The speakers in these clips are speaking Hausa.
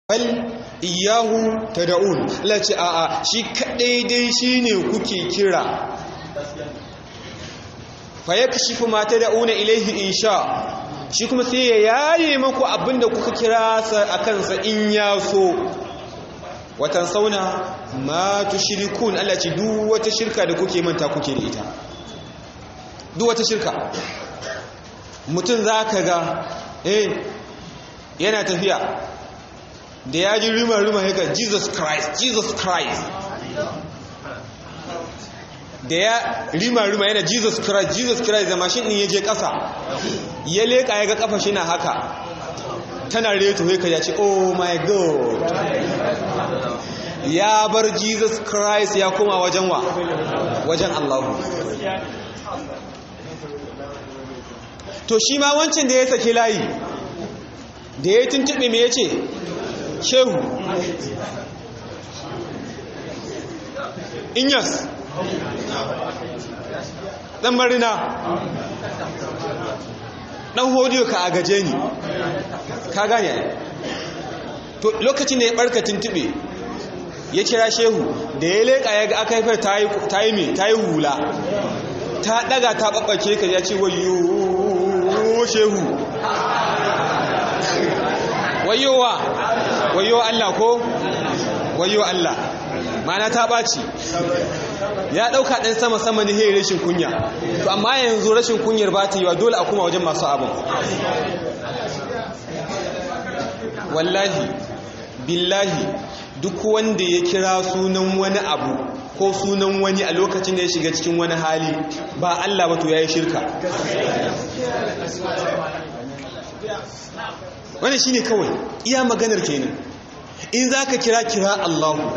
bal iyahu tad'un Allah ce a'a shi kadai dai shine kuke kira fa yakshifu ma tad'una ilayhi insha shi kuma sai ya yaye maku abinda kuka kira sa akan sa in ya so watan sauna ma tushrikun Allah ce duk wata shirka da kuke manta kuke da ita duk wata shirka mutum zaka ga eh yana tafiya da ya ji rima-rima haka jesus christ jesus christ da ya rima-rima yana jesus christ jesus christ da mashin ɗin ya je ƙasa ya leƙa ya ga ƙafa shi na haka tana reto haka ya ce oh my god ya bar jesus christ ya koma wajen wa wajen allahu to shi ma wancan da ya sake layi da ya tuntube me ya ce shehu inyas dan marina dan hodiyo ka a gaje ni ka gane to lokacin da ya barka tuntube ya kira shehu da ya leƙa ya ga aka haifar ta yi mai ta yi hula ta daga ta ɓaɓɓake ka ya ce wayo shehu wayowa wayo Allah ko wayo Allah mana ta ɓaci ya ɗauka ɗan sama-sama ne hei rashin kunya to amma yanzu rashin kunyar ba ta yi wa dole a kuma wajen masu abin wallahi billahi duk wanda ya kira sunan wani abu ko sunan wani a lokacin da ya shiga cikin wani hali ba Allah ba to ya yi shirka wani shi ne kawai iya maganar kenan in za ka kira kira Allahu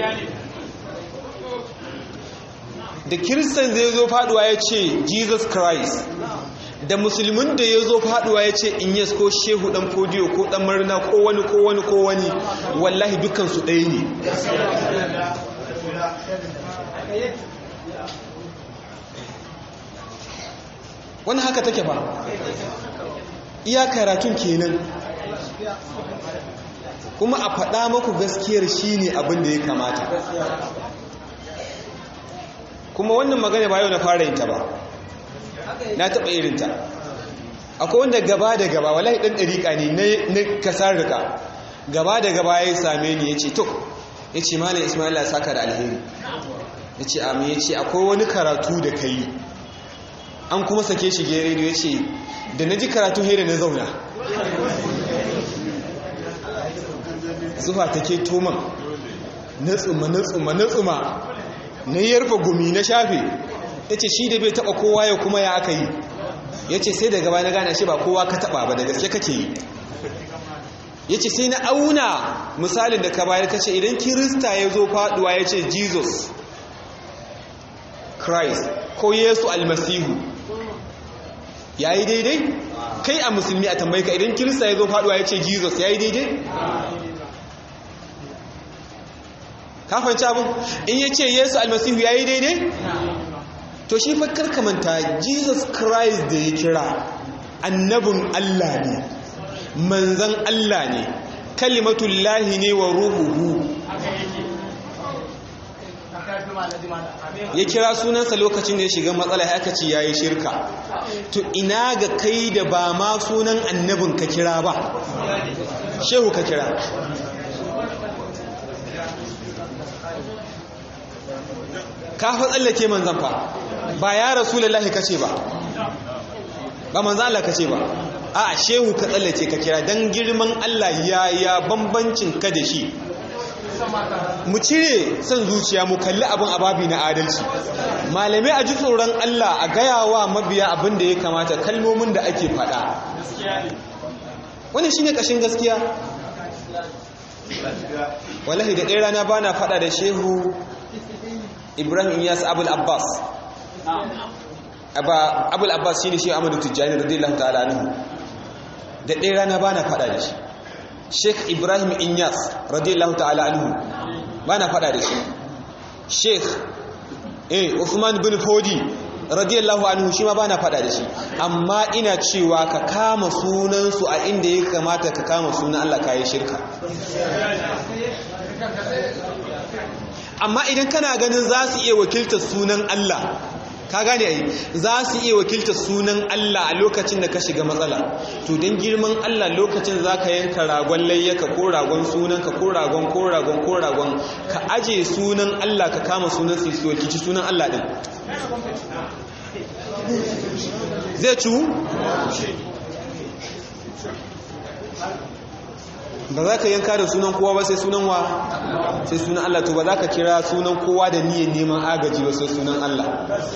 da kiristan zai zo faduwa ya ce jesus christ da musulmin da ya zo faduwa ya ce in yes ko shehu dan fodiyo ko dan marina ko wani ko wani ko wani wallahi dukansu ɗaya ne wani haka take ba iya karatun kenan kuma a faɗa maku gaskiyar shi ne abin da ya kamata kuma wannan magana ba yau na fara yinta ba na taɓa irinta akwai wanda gaba da gaba wallahi ɗan ɗariƙa ne na kasar rika gaba da gaba ya same ni ya ce to ya ce malam ismaila saka da alheri ya ce amin ya ce akwai wani karatu da ka yi an kuma sake shi gere ya ce da na ji karatu hera na zauna zuwa take toman na tsuma na tsuma na tsuma na yarfa gumi na shafe ya ce shi da bai taba kowa ya kuma ya aka yi ya ce sai daga na gane shi ba kowa ka taba ba da gaske kake yi ya ce sai na auna misalin da ka bayar ka ce idan kirista ya zo faduwa ya ce jesus christ ko yesu almasihu ya yi daidai kai a musulmi a tambayi ka idan kirista ya zo faduwa ya ce jesus ya yi daidai kafanci abin in ya ce yesu almasihu ya yi daidai to shi fakar kamanta jesus christ da ya kira annabin allah ne manzan allah ne kalimatullahi ne wa ruhuhu ya kira sunansa lokacin da ya shiga matsala ya aka ce ya yi shirka to ina ga kai da ba ma sunan annabin ka kira ba shehu ka kira ka fa tsallake manzan fa ba ya rasulullahi kace ba ba manzan Allah kace ba a shehu ka tsallake ka kira dan girman Allah ya ya bambancin ka da shi mu cire son zuciya mu kalli abin ababi na adalci malamai a ji tsoron Allah a gayawa mabiya abin da ya kamata kalmomin da ake faɗa wani shine kashin gaskiya wallahi da ɗaya rana bana faɗa da shehu ibrahim iyas abul abbas abul abbas shine shehu amadu tijjani radiyallahu ta'ala anhu da ɗaya rana bana faɗa da shi sheikh ibrahim inyas radiyallahu ta'ala anhu ba na fada da shi sheikh eh usman bin fodi radiyallahu anhu shi ma bana fada da shi amma ina cewa ka kama sunansu a inda ya kamata ka kama sunan Allah kayi shirka amma idan kana ganin za su iya wakiltar sunan Allah ka gane ai za su iya wakiltar sunan Allah a lokacin da ka shiga matsala to don girman Allah lokacin za ka yanka ragon layyaka ko ragon sunanka ko ragon ko ragon ko ragon ka aje sunan Allah ka kama sunan su su wakilci sunan Allah din zai ciwu ba za ka yanka da sunan kowa ba sai sunan wa sai sunan Allah to ba za ka kira sunan kowa da niyyar neman agaji ba sai sunan Allah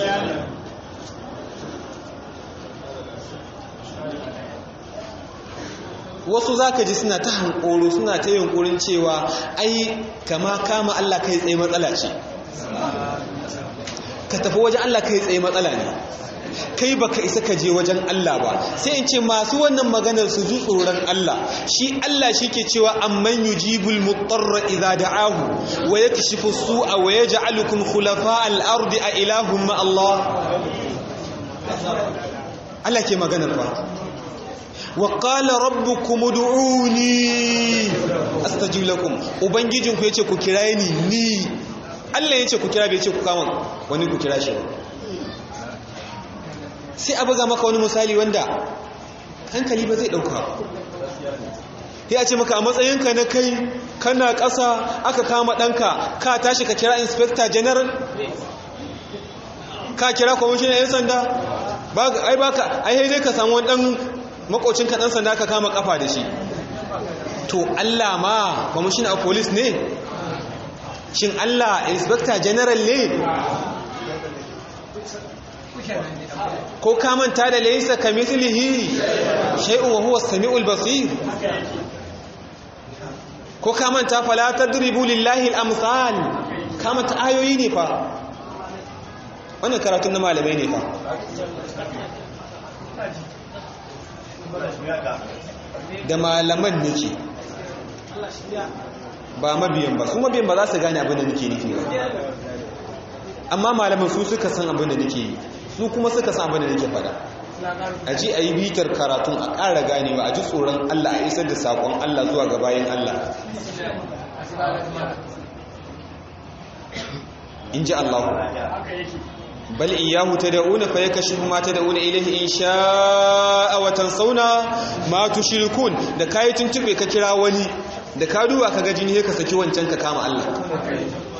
wasu za ka ji suna ta hankoro suna ta yunkurin cewa ai kama kama Allah kai tsaye matsala ce ka tafi wajen Allah kai tsaye matsala ne kai baka isa ka je wajen Allah ba sai in ce masu wannan maganar su ji tsoron Allah shi Allah shi ke cewa amman yujibul mutarra idza da'ahu wa yakshifu su'a wa yaj'alukum khulafa al-ardi a ilahum ma Allah Allah ke maganar fa wa qala rabbukum ud'uni astajib lakum ubangijinku yace ku kiraye ni ni Allah yace ku kira bai yace ku kama wani ku kira shi sai a buga maka wani misali wanda hankali ba zai dauka ya ce maka a matsayinka na kai kana ƙasa aka kama ɗanka ka tashi ka kira inspector general ka kira kwamishinan 'yan sanda ai baka ai dai ka samu wani ɗan makocinka ɗan sanda ka kama ƙafa da shi to Allah ma kwamishinan a police ne shin Allah inspector general ne ko ka manta da laysa kamithlihi shay'un wa huwa as-sami'ul basir ko ka manta fala tadribu lillahi al-amsal ka manta ayoyi ne fa wannan karatun na malamai ne fa da malaman nake ba mabiyan ba su mabiyan ba za su gane abin da nake nufi ba amma malaman su suka san abin da nake yi su kuma suka san abin da nake fada a ji a yi bitar karatun a ƙara ganewa a ji tsoron Allah a isar da saƙon Allah zuwa ga bayan Allah in ji Allah bal iyahu tad'una fa yakashifu ma tad'una ilayhi in sha'a wa tansawna ma tushrikun da kai tuntube ka kira wani da ka duba ka ga jini ka saki wancan ka kama Allah